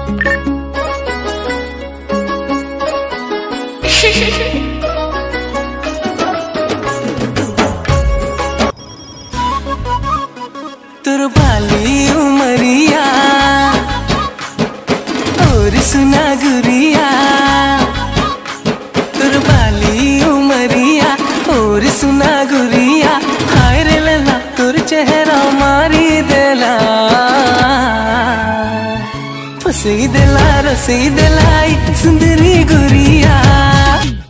तोर बाली उमरिया और सुना गुरिया तोर बाली उमरिया और सुना गुरिया हाय रे लला तोर चेहरा मारी देला फसी देला रसी देलाई सुंदरी गुरिया